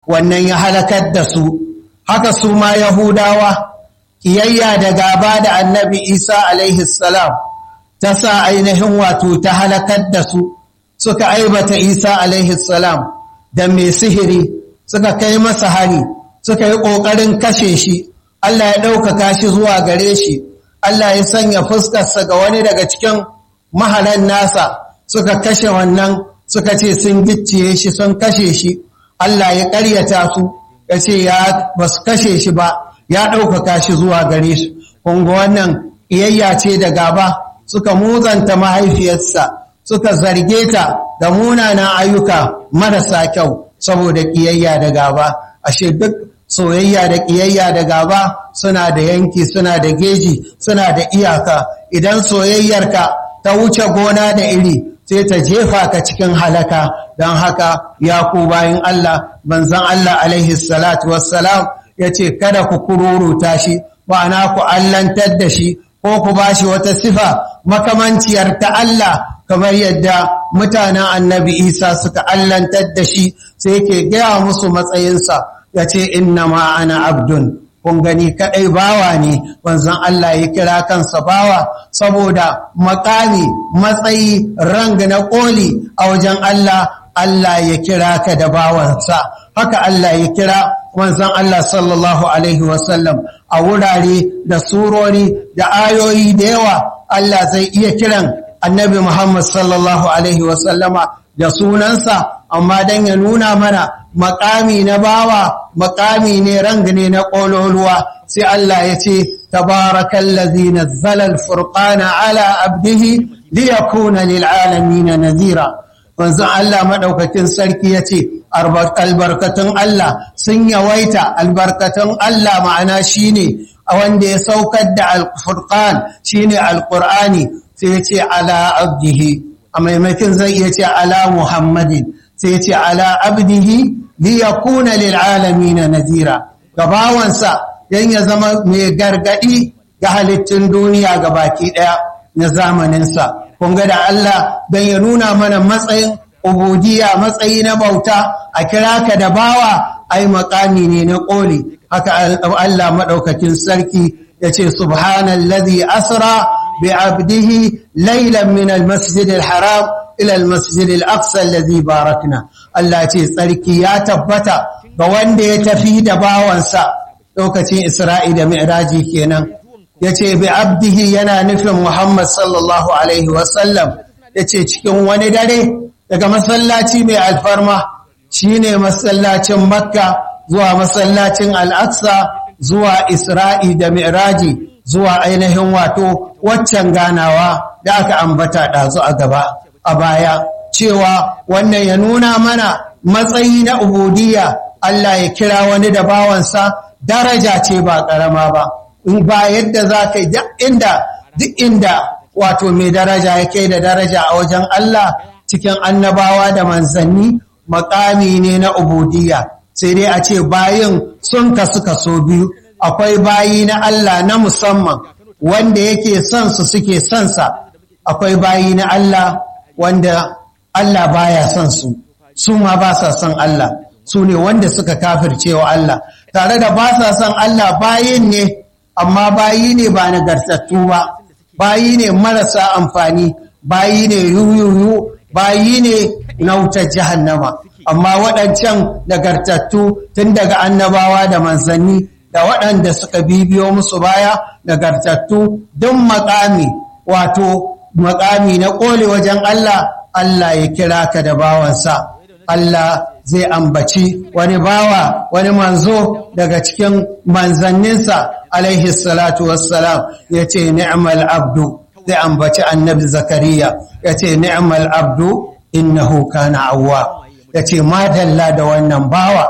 wannan ya halakar da su haka su ma yahudawa kiyayya da gaba da annabi isa alaihi salam ta sa ainihin wato ta halakar da su suka aibata isa alaihi salam da mai sihiri suka kai masa hari suka yi ƙoƙarin kashe shi Allah ya ɗaukaka shi zuwa gare shi Allah ya sanya fuskarsa ga wani daga cikin mahalan nasa suka kashe wannan suka ce sun gicciye shi sun kashe shi Allah ya ƙaryata su ya ce ya ba su kashe shi ba ya ɗaukaka shi zuwa gare su kunga wannan iyayya ce da gaba suka muzanta mahaifiyarsa suka zarge ta da munanan ayyuka marasa kyau saboda ƙiyayya da gaba ashe duk soyayya da ƙiyayya da gaba suna da yanki suna da geji suna da iyaka idan soyayyarka ta wuce gona da iri sai ta jefa ka cikin halaka don haka ya ku bayan Allah banzan Allah alaihi salatu wassalam ya ce kada ku kururuta shi ma'ana ku allantar da shi ko ku ba shi wata sifa makamanciyar ta Allah kamar yadda mutanen annabi Isa suka allantar da shi sai yake gaya musu matsayinsa ya ce inna ma ana abdun kun gani kaɗai bawa ne wanzan Allah ya kira kansa bawa saboda makami matsayi rang na ƙoli a wajen Allah Allah ya kira ka da bawansa haka Allah ya kira wanzan Allah sallallahu Alaihi wasallam a wurare da surori da ayoyi da yawa Allah zai iya kiran annabi Muhammad sallallahu Alaihi wasallama da sunansa amma don ya nuna mana makami na bawa makami ne rang ne na ƙololuwa sai Allah ya ce tabarakallazi nazzala al-furqana ala abdihi liyakuna lil'alamin nadhira wanzu Allah madaukakin sarki yace albarkatun Allah sun yawaita albarkatun Allah ma'ana shine a wanda ya saukar da al-furqan shine al-qur'ani sai yace ala abdihi a maimakin zai iya ce ala muhammadin sai yace ala abdihi liyakuna lil'alamin nadhira gabawansa dan ya zama mai gargadi ga halittun duniya ga baki daya na zamaninsa kun ga da Allah dan ya nuna mana matsayin ubudiyya matsayi na bauta a kira ka da bawa ai makami ne na koli haka Allah madaukakin sarki yace subhanallazi asra bi abdihi laylan min almasjid alharam ila almasjid alaqsa alladhi barakna Allah ce tsarki ya tabbata ga wanda ya tafi da bawansa lokacin Isra'i da Mi'raji kenan yace bi abdihi yana nufin Muhammad sallallahu alaihi wasallam yace cikin wani dare daga masallaci mai alfarma shine masallacin Makka zuwa masallacin Al-Aqsa zuwa Isra'i da Mi'raji zuwa ainihin wato waccan ganawa da aka ambata ɗazu a gaba a baya cewa wannan ya nuna mana matsayi na ubudiyya Allah ya kira wani da bawansa daraja ce ba ƙarama ba in ba yadda za ka yi duk inda duk inda wato mai daraja ya kai da daraja a wajen Allah cikin annabawa da manzanni makami ne na ubudiyya sai dai a ce bayin sun kasu kaso biyu akwai bayi na Allah na musamman wanda yake son su suke son sa akwai bayi na Allah wanda Allah baya son su su ma ba sa son Allah su ne wanda suka kafircewa Allah tare da ba sa son Allah bayin ne amma bayi ne ba nagartattu ba bayi ne marasa amfani bayi ne yuyuyu bayi ne na wutar jahannama amma waɗancan nagartattu tun daga annabawa da manzanni da waɗanda suka bibiyo musu baya nagartattu don makami wato makami na ƙole wajen Allah Allah ya kira ka da bawansa Allah zai ambaci wani bawa wani manzo daga cikin manzanninsa alaihi salatu wassalam ya ce ni'mal abdu zai ambaci annabi zakariya ya ce ni'mal abdu innahu kana awwa ya ce madalla da wannan bawa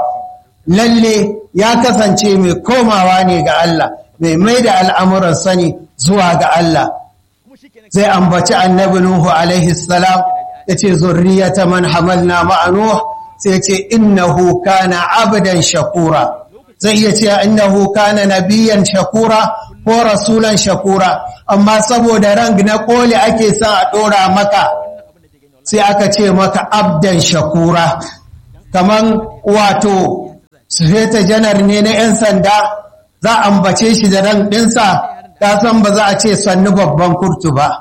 lalle ya kasance mai komawa ne ga Allah mai mai da al'amuran sani zuwa ga Allah zai ambaci annabi Nuhu alaihi salam ya ce zurriyata man hamalna ma'anuh sai ce innahu kana abdan shakura zai iya ce innahu kana nabiyan shakura ko rasulan shakura amma saboda rang na koli ake son a dora maka sai aka ce maka abdan shakura kaman wato sufeta janar ne na 'yan sanda za a ambace shi da ran ɗinsa ta san ba za a ce sannu babban kurtu ba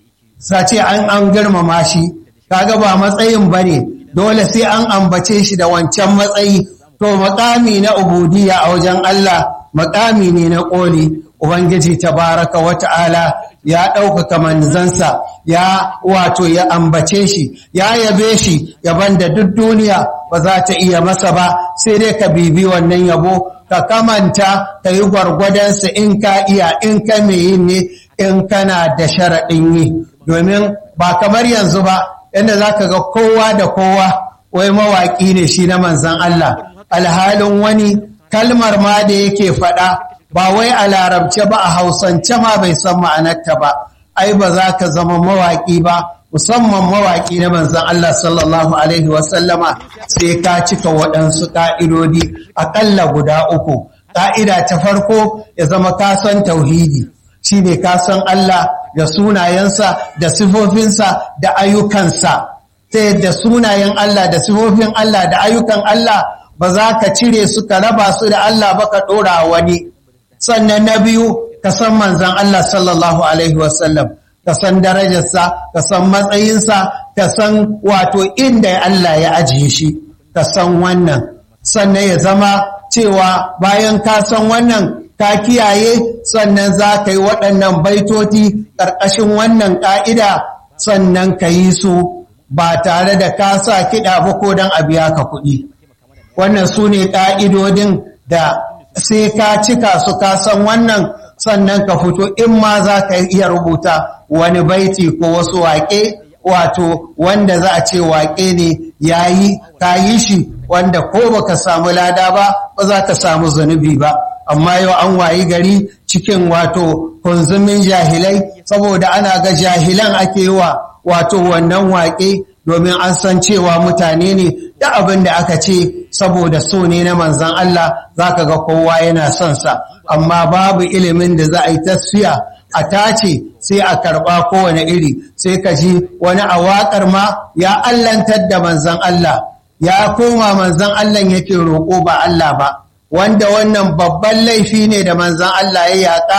sa ce an an girmama shi kaga ba matsayin ba ne dole sai an ambace shi da wancan matsayi to makami na ubudiya a wajen Allah makami ne na ƙoli ubangiji tabaraka wata'ala ya ɗaukaka manzansa ya wato ya ambace shi ya yabe shi yaban da duk duniya ba za ta iya masa ba sai dai ka bibi wannan yabo ka kamanta ka yi gwargwadonsa in ka iya in ka mai yin ne in kana da sharaɗin yi domin ba kamar yanzu ba yadda za ka ga kowa da kowa wai mawaƙi ne shi na manzan Allah alhalin wani kalmar ma da yake faɗa ba wai a larabce ba a hausance ma bai san ma'anarta ba ai ba za ka zama mawaƙi ba musamman mawaƙi na manzan Allah sallallahu Alaihi wasallama sai ka cika waɗansu ƙa'idodi aƙalla guda uku. Ƙa'ida ta farko ya zama kasan tauhidi shi ne kasan Allah da sunayensa da sifofinsa da ayyukansa. Ta yadda sunayen Allah da sifofin Allah da ayyukan Allah ba za ka cire su ka raba su da Allah ba ka ɗora wani. Sannan na biyu ka san manzan Allah sallallahu Alaihi wasallam. ka san darajarsa, ka san matsayinsa, ka san wato inda Allah ya ajiye shi, ka san wannan. Sannan ya zama cewa bayan ka san wannan ka kiyaye sannan za ka yi waɗannan baitoti ƙarƙashin wannan ƙa'ida sannan ka yi su ba tare da ka sa kiɗa ba ko don a biya ka kuɗi. Wannan su ne ƙa'idodin da sai ka cika su ka san wannan sannan ka fito in ma za ka iya rubuta wani baiti ko wasu waƙe wato wanda za a ce waƙe ne ya yi ka yi shi wanda ko baka samu lada ba ba za ka samu zunubi ba amma yau an wayi gari cikin wato kunzumin jahilai saboda ana ga jahilan ake yi wa wato wannan waƙe domin an san cewa mutane ne da abin da aka ce saboda so ne na manzan Allah za ka ga kowa yana son sa amma babu ilimin da za a yi tasfiya a tace sai a karɓa kowane iri sai ka ji wani a waƙar ma ya allantar da manzan Allah ya koma manzan Allah yake roƙo ba Allah ba wanda wannan babban laifi ne da manzan Allah ya yaƙa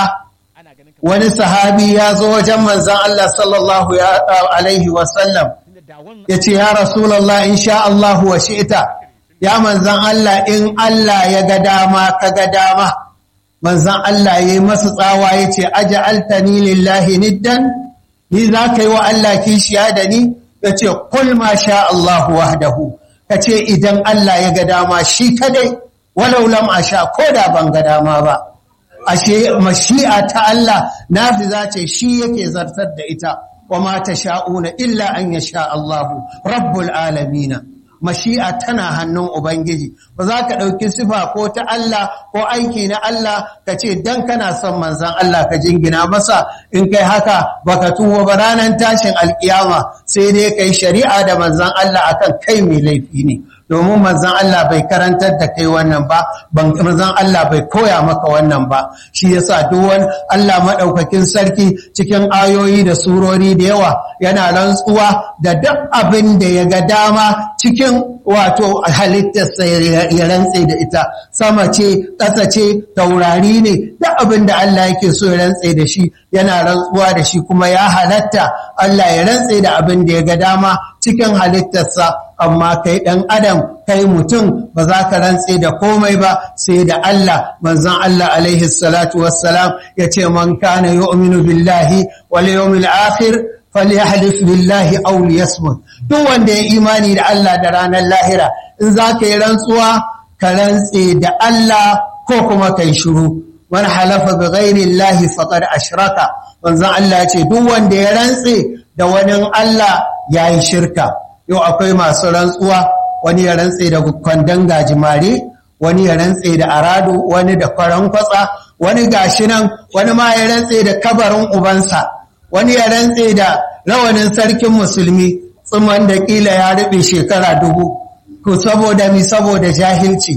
wani sahabi ya zo wajen manzan Allah sallallahu alaihi wasallam ya ce ya rasulallah in sha Allah wa shi'ita ya manzan Allah in Allah ya ga dama ka ga dama manzan Allah ya yi masu tsawa ya ce aji altani lillahi niddan ni za ka yi wa Allah kishiya da ni ya ce kul ma sha Allah wahdahu ka ce idan Allah ya ga dama shi kadai walau lam a sha ko da ban ga dama ba ashe mashi'a ta Allah nafiza ce shi yake zartar da ita wa ma sha'una illa an yasha Allahu rabbul alamin mashi'a tana hannun ubangiji ba za ka ɗauki sifa ko ta Allah ko aiki na Allah ka ce dan kana son manzon Allah ka jingina masa in kai haka baka tuwo ba ranar tashin alkiyama sai dai kai shari'a da manzon Allah akan kai mai laifi ne domin manzan Allah bai karantar da kai wannan ba manzan Allah bai koya maka wannan ba shi yasa duk wani Allah madaukakin sarki cikin ayoyi da surori da yawa yana rantsuwa da duk abin da ya ga dama cikin wato halittarsa ya rantse da ita sama ce ƙasa ce taurari ne duk abin da Allah yake so ya rantse da shi yana rantsuwa da shi kuma ya halatta Allah ya rantse da abin da ya ga dama cikin halittarsa amma kai ɗan adam kai mutum ba za ka rantse da komai ba sai da Allah manzon Allah alaihi salatu wassalam ya ce man kana yu'minu billahi wal yawmil akhir falyahlif billahi aw liyasmut duk wanda ya imani da Allah da ranar lahira in za ka yi rantsuwa ka rantse da Allah ko kuma kai shiru man halafa bi ghairi Allah faqad ashraka manzon Allah ya ce duk wanda ya rantse da wani Allah yayi shirka yau akwai masu rantsuwa wani ya rantse da kwandon gajimare wani ya rantse da arado wani da faran kwatsa wani gashi nan wani ma ya rantse da kabarin ubansa wani ya rantse da rawanin sarkin musulmi tsuman da kila ya rube shekara dubu ko saboda mi saboda jahilci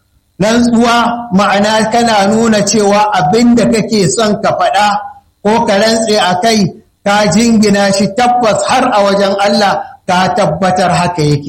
rantsuwa ma'ana kana nuna cewa abin da kake son ka faɗa ko ka rantse a kai ka jingina shi tabbas har a wajen Allah ka tabbatar haka yake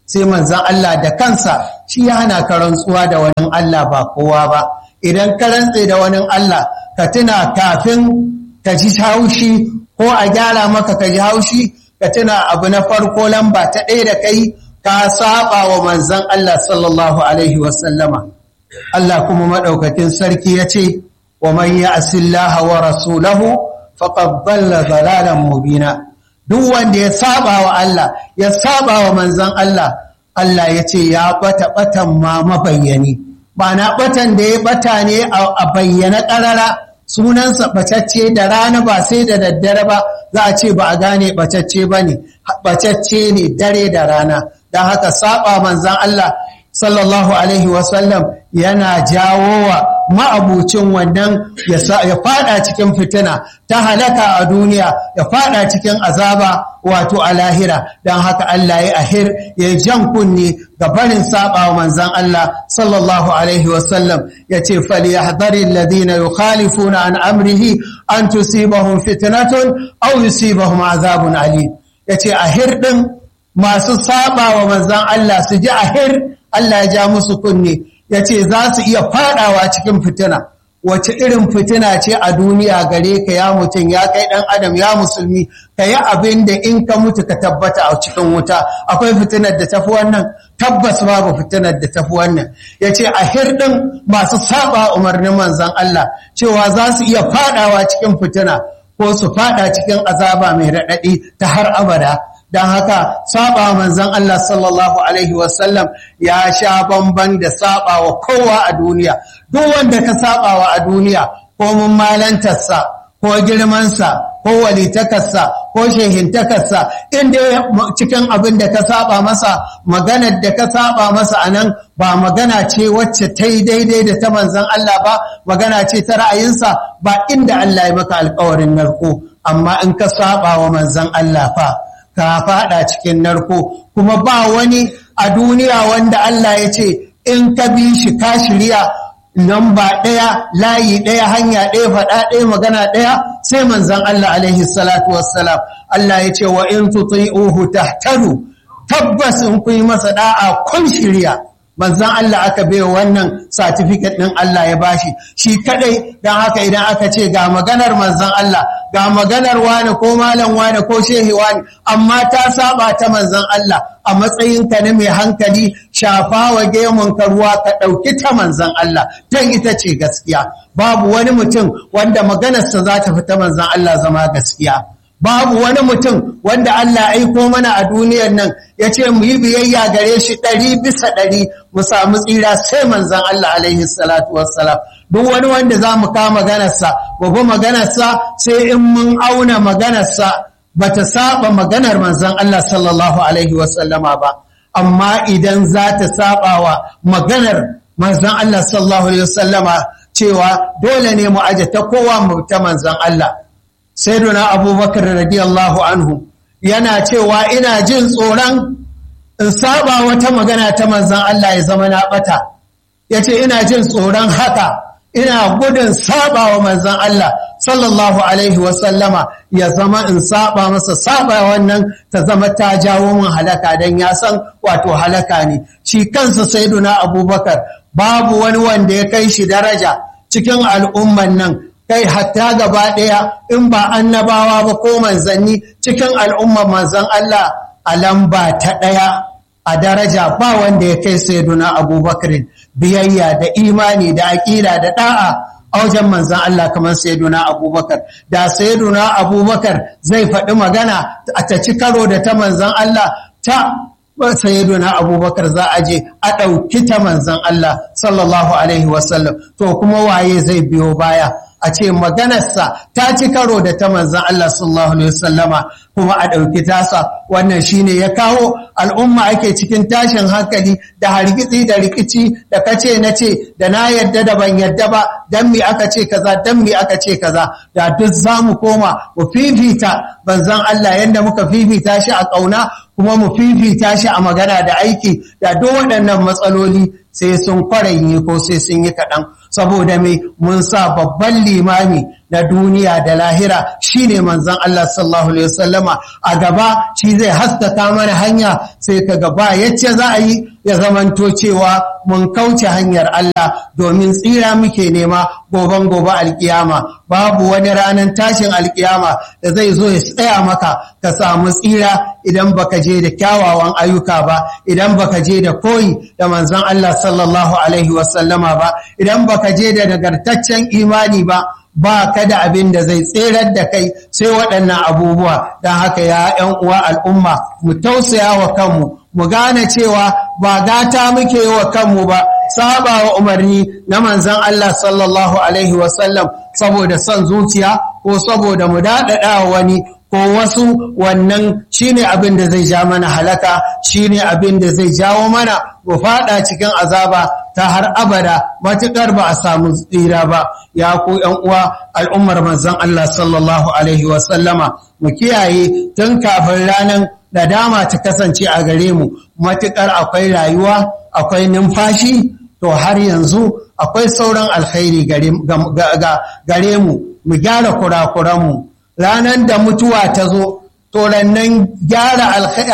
sai manzan Allah da kansa shi ya hana ka rantsuwa da wani Allah ba kowa ba idan ka rantse da wani Allah ka tuna kafin ka ji haushi ko a gyara maka ka ji haushi ka tuna abu na farko lamba ta ɗaya da kai ka saba wa manzan Allah sallallahu alaihi wasallama Allah kuma maɗaukakin sarki ya ce wa man ya'sillaha wa rasulahu faqad dhalla dhalalan mubina duk wanda ya saba wa Allah ya saba wa manzan Allah Allah ya ce ya bata batan ma mabayyani ba na batan da ya bata ne a bayyana ƙarara sunansa ɓacacce da rana ba sai da daddare ba za a ce ba a gane ɓacacce ba ne ɓacacce ne dare da rana don haka saba manzan Allah sallallahu alaihi wasallam yana jawo wa ma'abucin wannan ya fada cikin fitina ta halaka a duniya ya fada cikin azaba wato a lahira don haka Allah ya ahir ya jan kunne ga barin saba wa manzan Allah sallallahu alaihi wasallam ya ce falyahdari alladhina yukhalifuna an amrihi an tusibahum fitnatun aw yusibahum azabun alim yace ahir din masu saba wa manzan Allah su ji ahir Allah ya ja musu kunne ya ce za su iya fadawa cikin fitina wace irin fitina ce a duniya gare ka ya mutum ya kai dan adam ya musulmi ka yi abin da in ka mutu ka tabbata a cikin wuta akwai fitinar da tafi wannan tabbas babu fitinar da tafi wannan ya ce a hirɗin masu saba umarnin manzan Allah cewa za su iya fadawa cikin fitina ko su fada cikin azaba mai raɗaɗi ta har abada don haka saba manzan Allah sallallahu Alaihi wasallam ya sha bamban da saba wa kowa a duniya duk wanda ka saba wa a duniya ko mun malantarsa ko girmansa ko walitakarsa ko shehintakarsa inda cikin abin da ka saba masa maganar da ka saba masa a nan ba magana ce wacce ta yi daidai da ta manzan Allah ba magana ce ta ra'ayinsa ba inda Allah ya maka alkawarin narko amma in ka saba wa manzan Allah fa ka fada cikin narko kuma ba wani a duniya wanda Allah ya ce in ka bi shi ka shirya lamba ɗaya layi ɗaya hanya ɗaya faɗa ɗaya magana ɗaya sai manzan Allah alaihi salatu wassalam Allah ya ce wa in tuti'uhu tahtadu tabbas in kun yi masa da'a kun shirya manzan Allah aka bai wannan certificate ɗin Allah ya bashi shi kadai don haka idan aka ce ga maganar manzan Allah ga maganar wani ko malam wani ko shehi wani amma ta saba ta manzan Allah a matsayinka na mai hankali shafa wa gemun ka ruwa ka ɗauki ta manzan Allah don ita ce gaskiya babu wani mutum wanda maganarsa za ta fi ta manzan Allah zama gaskiya babu wani mutum wanda Allah aiko mana a duniyar nan ya ce mu yi biyayya gare shi ɗari bisa ɗari mu samu tsira sai manzan Allah alaihi salatu wassalam duk wani wanda za mu kama maganarsa babu maganarsa sai in mun auna maganarsa ba ta saba maganar manzan Allah sallallahu alaihi wasallama ba amma idan za ta saba wa maganar manzan Allah sallallahu alaihi wasallama cewa dole ne mu aje ta kowa mu ta manzan Allah sayyiduna abubakar radiyallahu anhu yana cewa ina jin tsoron in saba wata magana ta manzan Allah ya zama na bata yace ina jin tsoron haka ina gudun saba wa manzan Allah sallallahu alaihi wasallama ya zama in saba masa saba wannan ta zama ta jawo min halaka dan ya san wato halaka ne shi kansa sayyiduna abubakar babu wani wanda ya kai shi daraja cikin al'umman nan kai hatta gaba ɗaya in ba annabawa ba ko manzanni cikin al'ummar manzan Allah a lamba ta ɗaya a daraja ba wanda ya kai sayyiduna abubakar biyayya da imani da aƙida da ɗa'a a wajen manzan Allah kamar sayyiduna abubakar da sayyiduna abubakar zai faɗi magana a ta ci karo da ta manzan Allah ta sayyiduna abubakar za a je a ɗauki ta manzan Allah sallallahu alaihi wasallam to kuma waye zai biyo baya a ce maganarsa ta ci karo da ta manzan Allah sallallahu Alaihi wasallama kuma a ɗauki tasa wannan shine ya kawo al'umma ake cikin tashin hankali da hargitsi da rikici da kace na ce da na yadda da ban yadda ba dan mi aka ce kaza dan mi aka ce kaza da duk za mu koma mu fifita banzan Allah yadda muka fifita shi a ƙauna kuma mu fifita shi a magana da aiki da duk waɗannan matsaloli sai sun kwaranyi ko sai sun yi kaɗan saboda mai mun sa babban limami na duniya da lahira shine manzon Allah sallallahu alaihi wasallama a gaba shi zai haskaka mana hanya sai ka gaba yace za a yi ya zamanto cewa mun kauce hanyar Allah domin tsira muke nema goban gobe alkiyama babu wani ranar tashin alkiyama da zai zo ya tsaya maka ka samu tsira idan baka je da kyawawan ayyuka ba idan baka je da koyi da manzon Allah sallallahu alaihi wasallama ba idan baka je da nagartaccen imani ba ba ka da abin da zai tserar da kai sai waɗannan abubuwa don haka ya ‘yan uwa al'umma mu tausaya wa kanmu mu gane cewa ba gata muke yi wa kanmu ba saba wa umarni na manzan Allah sallallahu Alaihi wasallam saboda son zuciya ko saboda mu daɗaɗa wani ko wasu wannan shine abin da zai ja mana halaka shine abin da zai jawo mana mu fada cikin azaba ta har abada matukar ba a samu tsira ba ya ku yan uwa al'ummar manzon Allah sallallahu alaihi wa sallama mu kiyaye tun kafin ranan nadama ta kasance a gare mu matukar akwai rayuwa akwai numfashi to har yanzu akwai sauran alkhairi gare mu mu gyara kurakuranmu ranar da mutuwa ta zo to rannan gyara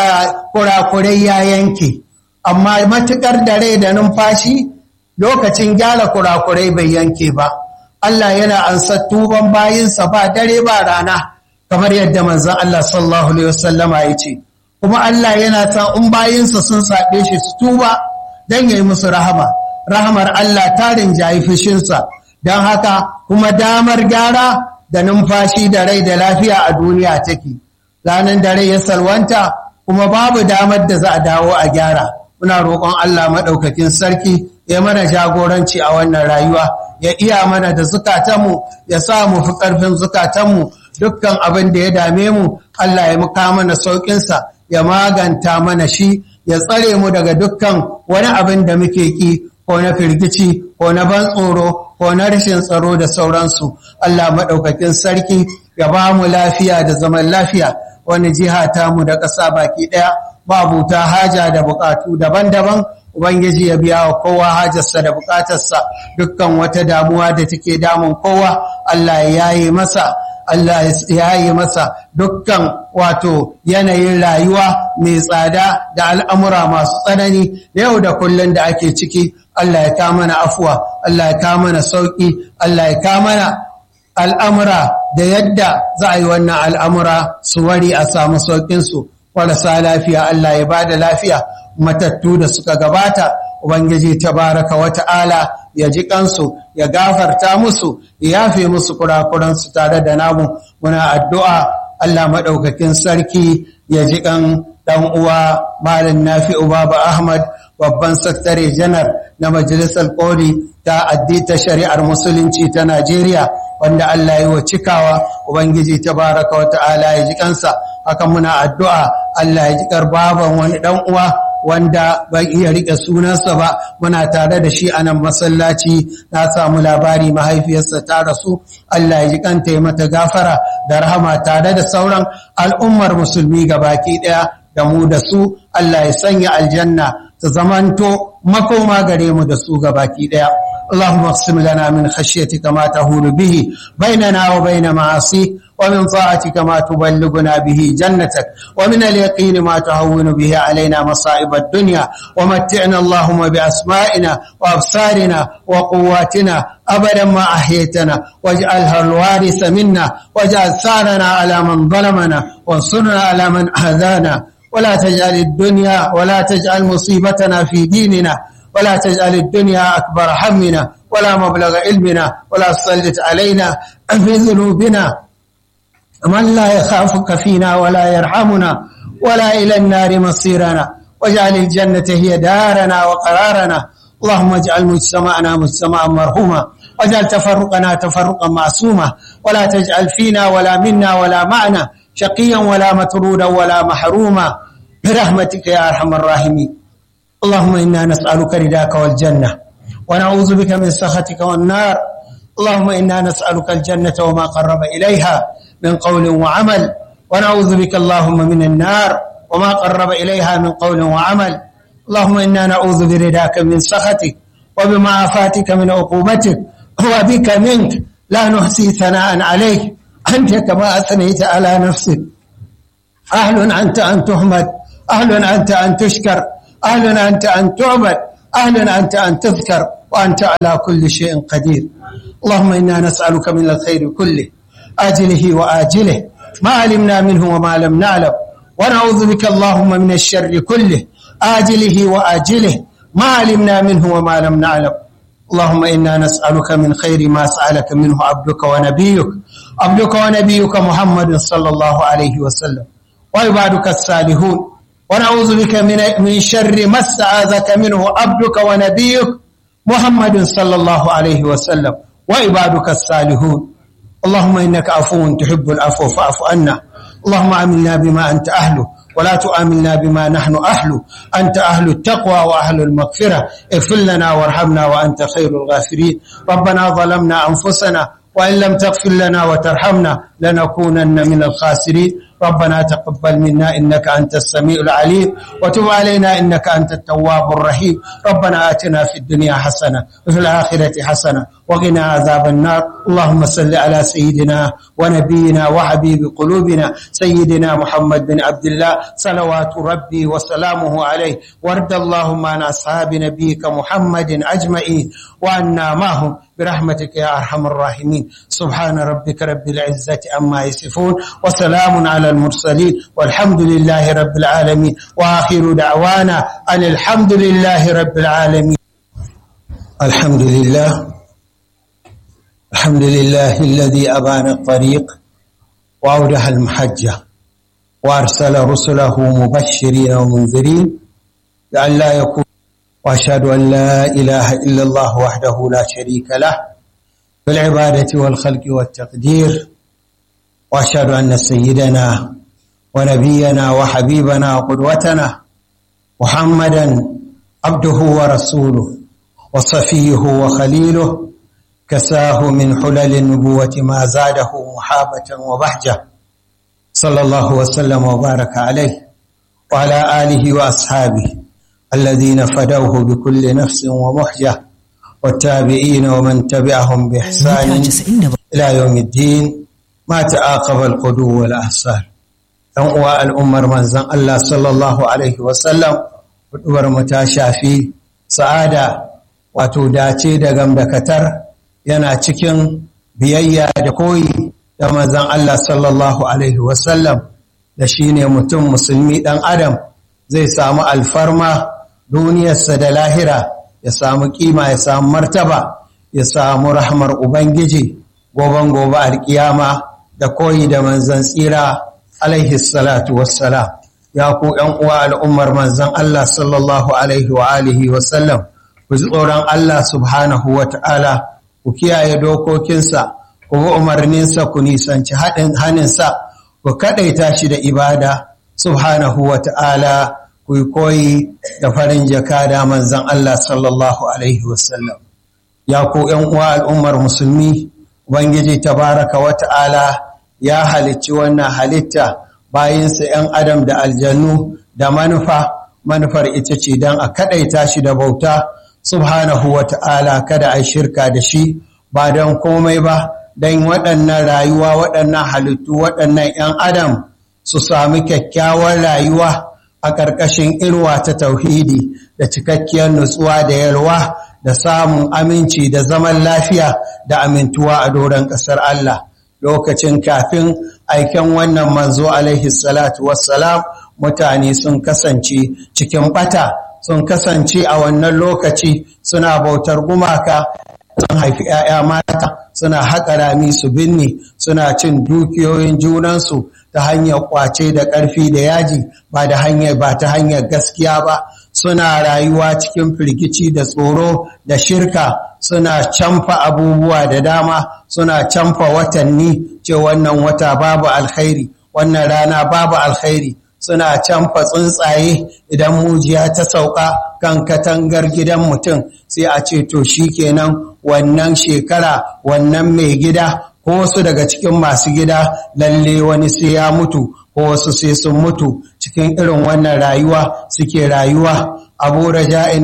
kurakurai ya yanke amma matukar da rai da numfashi lokacin gyara kurakurai bai yanke ba Allah yana ansa tuban bayinsa ba dare ba rana kamar yadda manzon Allah sallallahu alaihi wasallama ya ce kuma Allah yana san in bayinsa sun saɓe shi su tuba don yayi musu rahama rahamar Allah ta rinjayi fushinsa don haka kuma damar gyara da numfashi da rai da lafiya a duniya take ranar da rai ya salwanta kuma babu damar da za a dawo a gyara muna roƙon Allah maɗaukakin sarki ya mana jagoranci a wannan rayuwa ya iya mana da zukatanmu ya sa mu fi ƙarfin zukatanmu dukkan abin da ya dame mu Allah ya muka mana sauƙinsa ya maganta mana shi ya tsare mu daga dukkan wani abin da muke ƙi ko na firgici ko na ban tsoro ko na rashin tsaro da sauransu Allah maɗaukakin sarki ya ba mu lafiya da zaman lafiya wani jiha ta mu da ƙasa baki ɗaya babuta haja da buƙatu daban-daban ubangiji ya biya wa kowa hajarsa da buƙatarsa dukkan wata damuwa da take damun kowa Allah ya yi masa Allah ya yi masa dukkan wato yanayin rayuwa mai tsada da al'amura masu tsanani da yau da kullum da ake ciki Allah ya kama mana afuwa Allah ya kama mana sauƙi Allah ya kama mana al'amura da yadda za a yi wannan al'amura su wari a samu sauƙinsu marasa lafiya Allah ya ba da lafiya matattu da suka gabata Ubangiji tabaraka wa ta'ala ya ji kansu ya gafarta musu ya yafe musu kurakuransu tare da namu muna addu'a Allah maɗaukakin sarki ya ji kan ɗan uwa Malam Nafi'u Baba Ahmad babban saktare janar na Majalisar Koli ta addita shari'ar Musulunci ta Najeriya wanda Allah ya wa cikawa Ubangiji tabaraka wa ta'ala ya ji kansa haka muna addu'a Allah ya ji baban wani ɗan uwa wanda ban iya rike sunansa ba muna tare da shi a nan masallaci na samu labari mahaifiyarsa ta rasu Allah ya ji kanta ya mata gafara da rahama tare da sauran al'ummar musulmi baki ɗaya da mu da su Allah ya sanya aljanna ta zamanto makoma gare mu da su baki ɗaya اللهم اقسم لنا من خشيتك ما تهول به بيننا وبين معاصيك ومن طاعتك ما تبلغنا به جنتك ومن اليقين ما تهون به علينا مصائب الدنيا ومتعنا اللهم بأسمائنا وأبصارنا وقواتنا أبدا ما أحيتنا واجعلها الوارث منا واجعل ثارنا على من ظلمنا وانصرنا على من أهذانا ولا تجعل الدنيا ولا تجعل مصيبتنا في ديننا ولا تجعل الدنيا أكبر همنا ولا مبلغ علمنا ولا تسلط علينا في ذنوبنا من لا يخافك فينا ولا يرحمنا ولا إلى النار مصيرنا واجعل الجنة هي دارنا وقرارنا اللهم اجعل مجتمعنا مجتمعا مرحوما واجعل تفرقنا تفرقا معصوما ولا تجعل فينا ولا منا ولا معنا شقيا ولا مترودا ولا محروما برحمتك يا أرحم الراحمين اللهم إنا نسألك رداك والجنة ونعوذ بك من سخطك والنار اللهم إنا نسألك الجنة وما قرب إليها من قول وعمل ونعوذ بك اللهم من النار وما قرب إليها من قول وعمل اللهم إنا نعوذ برداك من سخطك وبمعافاتك من عقوبتك وبك منك لا نحصي ثناء عليك أنت كما أثنيت على نفسك أهل أنت أن تحمد أهل أنت أن تشكر أهل أنت أن تعبد أهل أنت أن تذكر وأنت على كل شيء قدير اللهم إنا نسألك من الخير كله آجله وآجله ما علمنا منه وما لم نعلم ونعوذ بك اللهم من الشر كله آجله وآجله ما علمنا منه وما لم نعلم اللهم إنا نسألك من خير ما سألك منه عبدك ونبيك عبدك ونبيك محمد صلى الله عليه وسلم وعبادك الصالحون ونعوذ بك من من شر ما استعاذك منه عبدك ونبيك محمد صلى الله عليه وسلم وعبادك الصالحون اللهم إنك عفو تحب العفو فاعف عنا اللهم عاملنا بما أنت أهله ولا تؤاملنا بما نحن أهله أنت أهل التقوى وأهل المغفرة اغفر لنا وارحمنا وأنت خير الغافرين ربنا ظلمنا أنفسنا وإن لم تغفر لنا وترحمنا لنكونن من الخاسرين ربنا تقبل منا إنك أنت السميع العليم وتب علينا إنك أنت التواب الرحيم ربنا آتنا في الدنيا حسنة وفي الآخرة حسنة وقنا عذاب النار اللهم صل على سيدنا ونبينا وحبيب قلوبنا سيدنا محمد بن عبد الله صلوات ربي وسلامه عليه وارض اللهم عن أصحاب نبيك محمد أجمعين وعنا معهم برحمتك يا أرحم الراحمين سبحان ربك رب العزة عما يصفون وسلام على المرسلين والحمد لله رب العالمين وآخر دعوانا أن الحمد لله رب العالمين الحمد لله الحمد لله الذي أبان الطريق وأوضح المحجة وأرسل رسله مبشرين ومنذرين لئلا يكون وأشهد أن لا إله إلا الله وحده لا شريك له في العبادة والخلق والتقدير وأشهد أن سيدنا ونبينا وحبيبنا وقدوتنا محمدا عبده ورسوله وصفيه وخليله كساه من حلل النبوة ما زاده محابة وبهجة صلى الله وسلم وبارك عليه وعلى آله وأصحابه الذين فدوه بكل نفس ومحجة والتابعين ومن تبعهم بإحسان إلى يوم الدين ما تعاقب القدو والأحسار uwa al'ummar manzan Allah sallallahu Alaihi wasallam hudubar mu ta shafi sa'ada wato dace da gamdakatar yana cikin biyayya da koyi da manzan Allah sallallahu Alaihi wasallam da shi ne mutum musulmi ɗan adam zai samu alfarma duniyarsa da lahira ya samu kima ya samu martaba ya samu rahmar Ubangiji goban gobe alkiyama da koyi da manzan tsira alaihi salatu wassalam ya ku ‘yan uwa al'ummar manzan Allah sallallahu alaihi wa alihi wasallam ku ji tsoron Allah subhanahu wa ta'ala ku kiyaye dokokinsa ku bi umarninsa ku nisanci haɗin haninsa ku kaɗaita shi da ibada subhanahu wa ta'ala ku yi koyi da farin jaka da manzan Allah sallallahu alaihi wasallam ya ku ‘yan uwa al'ummar musulmi Ubangiji tabaraka wa ta'ala ya halicci wannan halitta bayinsa ‘yan adam da aljannu da manufa manufar ita ce don a kaɗaita shi da bauta subhanahu wa ta'ala kada a shirka da shi ba don komai ba don waɗannan rayuwa waɗannan halittu waɗannan ‘yan adam su sami kyakkyawar rayuwa a ƙarƙashin irwa ta tauhidi da cikakkiyar nutsuwa da yalwa da samun aminci da zaman lafiya da amintuwa a doron ƙasar Allah. lokacin kafin aiken wannan manzo alaihi salatu wassalam mutane sun kasance cikin bata sun kasance a wannan lokaci suna bautar gumaka sun haifi ‘ya'ya mata suna haƙa rami su binne suna cin dukiyoyin junansu ta hanyar ƙwace da ƙarfi da yaji ba da hanyar ba ta hanyar gaskiya ba suna rayuwa cikin firgici da tsoro da shirka suna camfa abubuwa da dama suna camfa watanni ce wannan wata babu alkhairi wannan rana babu alkhairi suna camfa tsuntsaye idan mujiya ta sauka kan katangar gidan mutum sai a ce to kenan wannan shekara wannan mai gida ko wasu daga cikin masu gida lalle wani sai ya mutu ko wasu sai sun mutu cikin irin wannan rayuwa suke rayuwa abu raja'in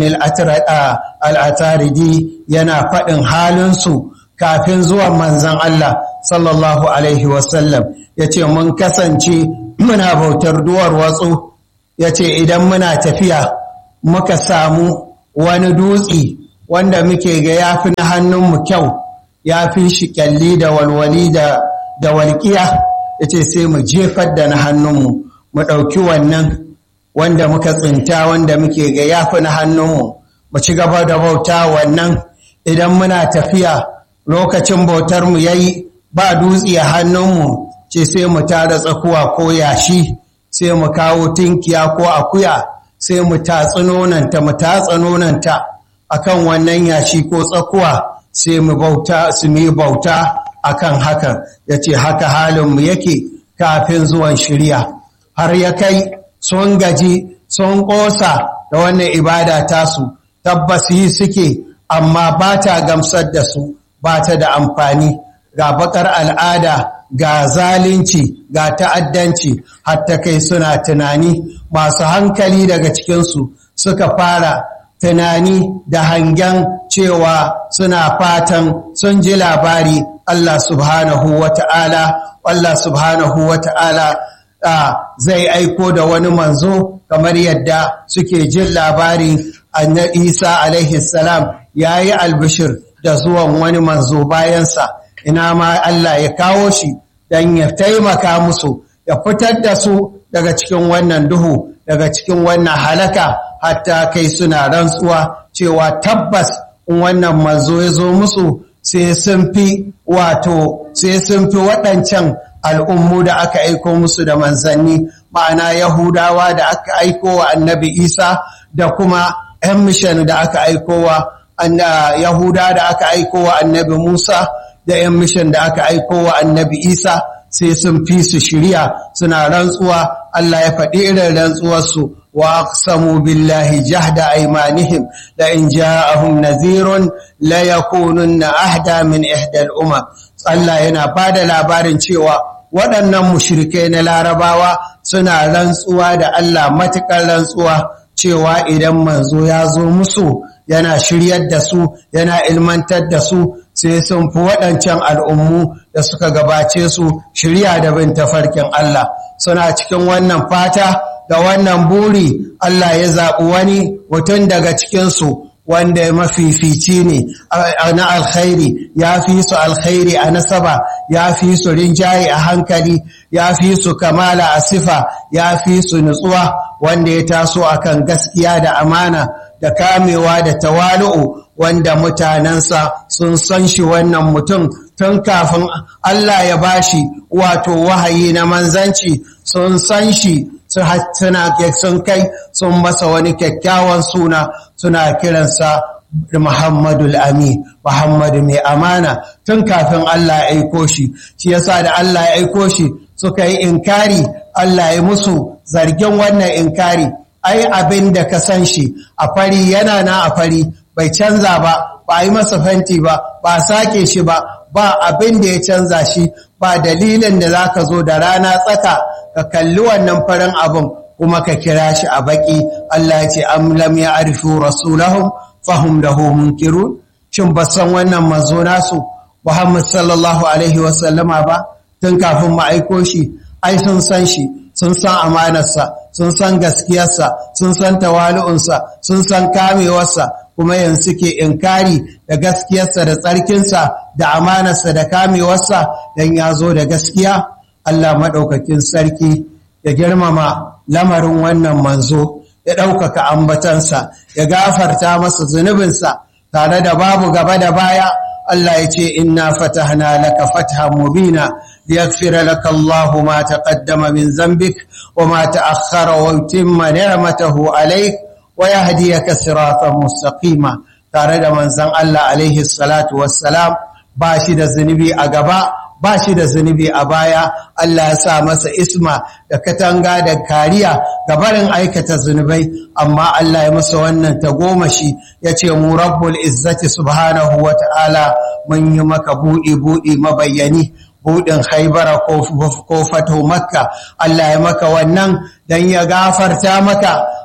al'ataridi yana faɗin halinsu kafin zuwan manzan Allah sallallahu Alaihi wasallam ya ce mun kasance muna bautar duwar watsu ya ce idan muna tafiya muka samu wani dutse wanda muke ga ya fi na hannunmu kyau ya fi shi kyalli da walwali da walƙiya ya ce sai mu jefar da na hannunmu mu ɗauki wannan wanda muka tsinta wanda muke ga ya fi na hannunmu mu ci gaba da bauta wannan idan muna tafiya lokacin bautarmu ya yi ba dutse a hannunmu ce sai mu tara tsakuwa ko yashi sai mu kawo tinkiya ko akuya sai mu tatsi nonanta mu tatsa nonanta akan wannan yashi ko tsakuwa sai mu bauta su mu bauta akan hakan yace haka halinmu yake kafin zuwan shirya har ya kai sun gaji sun ƙosa da wannan ibada tasu tabbas yi suke amma ba ta gamsar da su ba ta da amfani ga bakar al'ada ga zalunci ga ta'addanci hatta kai suna tunani masu hankali daga cikinsu suka fara tunani da hangen cewa suna fatan sun ji labari Allah subhanahu wa ta'ala Allah subhanahu wa ta'ala zai aiko da wani manzo kamar yadda suke jin labari annabi Isa alaihi salam ya yi albishir da zuwan wani manzo bayansa ina ma Allah ya kawo shi don ya taimaka musu ya fitar da su daga cikin wannan duhu daga cikin wannan halaka hatta kai suna rantsuwa cewa tabbas in wannan manzo ya zo musu sai sun fi wato sai sun fi waɗancan al'ummu da aka aiko musu da manzanni ma'ana yahudawa da aka aiko wa annabi isa da kuma ‘yan mishan da aka aiko wa yahuda da aka aiko wa annabi musa da ‘yan mishan da aka aiko wa annabi isa sai sun fi su shirya suna rantsuwa Allah ya faɗi irin rantsuwarsu wa aqsamu billahi jahda aymanihim la in ja'ahum nadhirun la yakununna ahda min ihda al-umam Allah yana bada labarin cewa waɗannan mushrikai na larabawa suna rantsuwa da Allah matukar rantsuwa cewa idan manzo ya zo musu yana shiryar da su yana ilmantar da su sai sun fi waɗancan al'ummu da suka gabace su shirya da bin tafarkin Allah suna cikin wannan fata da wannan buri Allah ya zaɓi wani mutum daga cikinsu wanda ya mafifici ne na alkhairi ya fi su alkhairi a nasaba ya fi su rinjaye a hankali ya fi su kamala a sifa ya fi su nutsuwa wanda ya taso akan gaskiya da amana da kamewa da tawalu'u wanda mutanensa sun san shi wannan mutum tun kafin Allah ya bashi wato wahayi na manzanci sun san shi suna sun kai sun masa wani kyakkyawan suna suna kiransa Muhammadu Ami, Muhammadu mai amana tun kafin Allah ya aiko shi, shi yasa da Allah ya aiko shi suka yi inkari Allah ya musu zargin wannan inkari, ai abin da ka san shi a fari yana na a fari bai canza ba, ba yi masa fenti ba, ba sake shi ba, ba abin da ya canza shi, ba dalilin da za ka zo da rana tsaka ka kalli wannan farin abin kuma ka kira shi a baki Allah ya ce am lam ya'rifu rasulahum fahum lahu munkirun shin ba san wannan manzo nasu Muhammad sallallahu alaihi wa sallama ba tun kafin mu aiko shi ai sun san shi sun san amanarsa sun san gaskiyarsa sun san tawali'unsa sun san kamewarsa kuma yanzu suke inkari da gaskiyarsa da tsarkinsa da amanarsa da kamewarsa dan ya zo da gaskiya Allah maɗaukakin sarki ya girmama lamarin wannan manzo ya ɗaukaka ambatansa ya gafarta masa zunubinsa tare da babu gaba da baya Allah ya ce inna fatahna laka fathan mubina liyaghfira laka Allahu ma taqaddama min dhanbik wa ma ta'akhkhara wa yutimma ni'matahu alayk wa yahdiyaka siratan mustaqima tare da manzon Allah alaihi salatu wassalam ba shi da zunubi a gaba ba shi da zunubi a baya Allah ya sa masa isma da katanga da kariya ga barin aikata zunubai amma Allah ya masa wannan tagomashi ya ce mu rabbul izzati subhanahu wa ta'ala mun yi maka buɗi buɗi mabayyani buɗin haibara ko fato makka Allah ya maka wannan don ya gafarta maka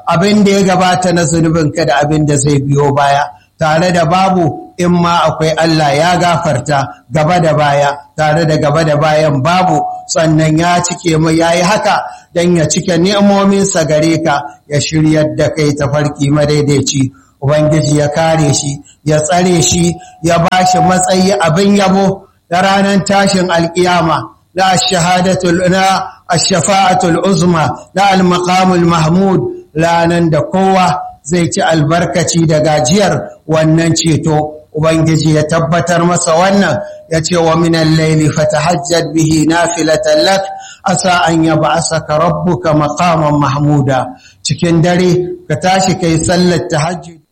abin da ya gabata na zunubinka da abin da zai biyo baya tare da babu in ma akwai Allah ya gafarta gaba da baya tare da gaba da bayan babu sannan ya cike mu yayi haka dan ya cike ni'imominsa gare ka ya shiryar da kai tafarki madaidaici ubangiji ya kare shi ya tsare shi ya bashi matsayi abin yabo da ranar tashin alkiyama na shahadatul na ash-shafa'atul uzma na al-maqamul mahmud lanan da kowa zai ci albarkaci da gajiyar wannan ceto Ubangiji ya tabbatar masa wannan ya ce wa minan laili fatahajjad bihi nafilatan lak asa an yab'asaka rabbuka maqaman mahmuda cikin dare ka tashi kai sallar tahajjud